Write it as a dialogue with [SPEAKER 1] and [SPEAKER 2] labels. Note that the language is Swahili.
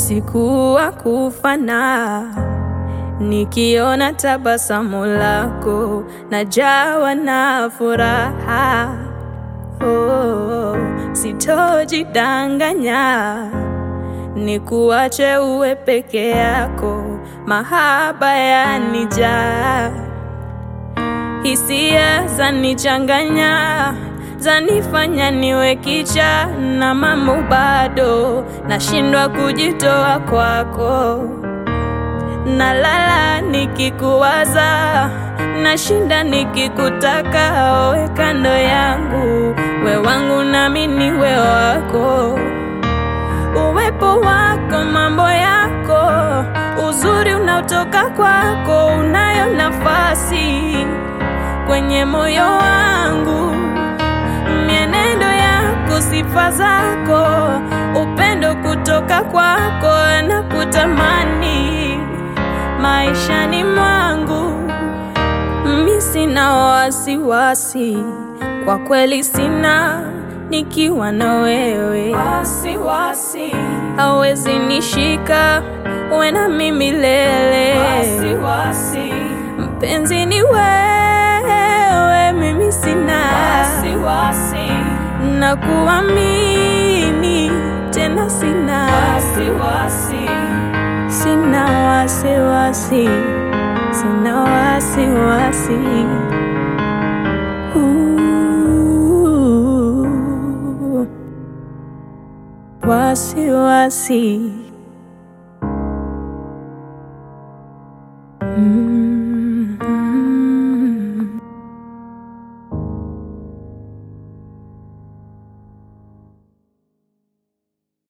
[SPEAKER 1] usiku wa kufana, nikiona tabasamu lako najawa na furaha. Oh, sitojidanganya, nikuache uwe peke yako, mahaba yanijaa, hisia zanichanganya zanifanya niwe kicha na mambo bado nashindwa kujitoa kwako, nalala nikikuwaza, nashinda nikikutaka, owe kando yangu, we wangu nami niwe wako, uwepo wako, mambo yako, uzuri unaotoka kwako, unayo nafasi kwenye moyo wangu mienendo yako, sifa zako, upendo kutoka kwako na kutamani maishani mwangu. Mi sina wasiwasi, kwa kweli sina, nikiwa na wewe wasiwasi hawezi nishika, uwe na mimi milele wasiwasi, mpenzi ni wewe, mimi sina wasiwasi na kuamini tena, sina wasiwasi, sina wasiwasi, sina wasiwasi Ooh, wasiwasi mm.